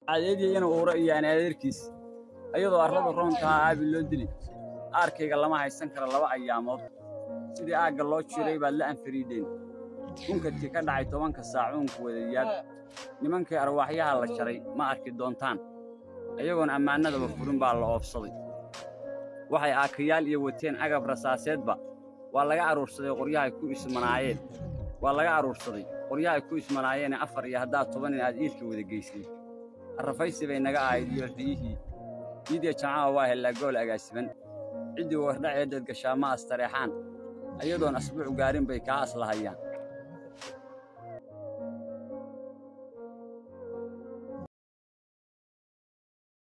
cadeediyana uura iyo anaadeerkiis ayadoo arradu roontaha aabi loo dili aarkayga lama haysan karo laba ayaamood sidii aagga loo jiray baad la anfariidheen unkadkii ka dhacay tobanka saacuunku wadayaad nimankii arwaaxyaha la jaray ma arki doontaan ayagoon ammaanadaba furin baa la oobsaday waxay aakayaal iyo wateen agab rasaaseedba waa laga aruursaday qoryahay ku ismanaayeen waa laga aruursaday qoryahay ku ismanaayeene afar iyo haddaad toban in aad iilka wada geysay arrafaysi bay naga ahayd iyo riyihii iidiya jamaca waa hellaa gool agaasiban ciddii wardhaceedeed gashaa ma astareexaan ayadoon asbuuc gaarin bay kaa aslahayaan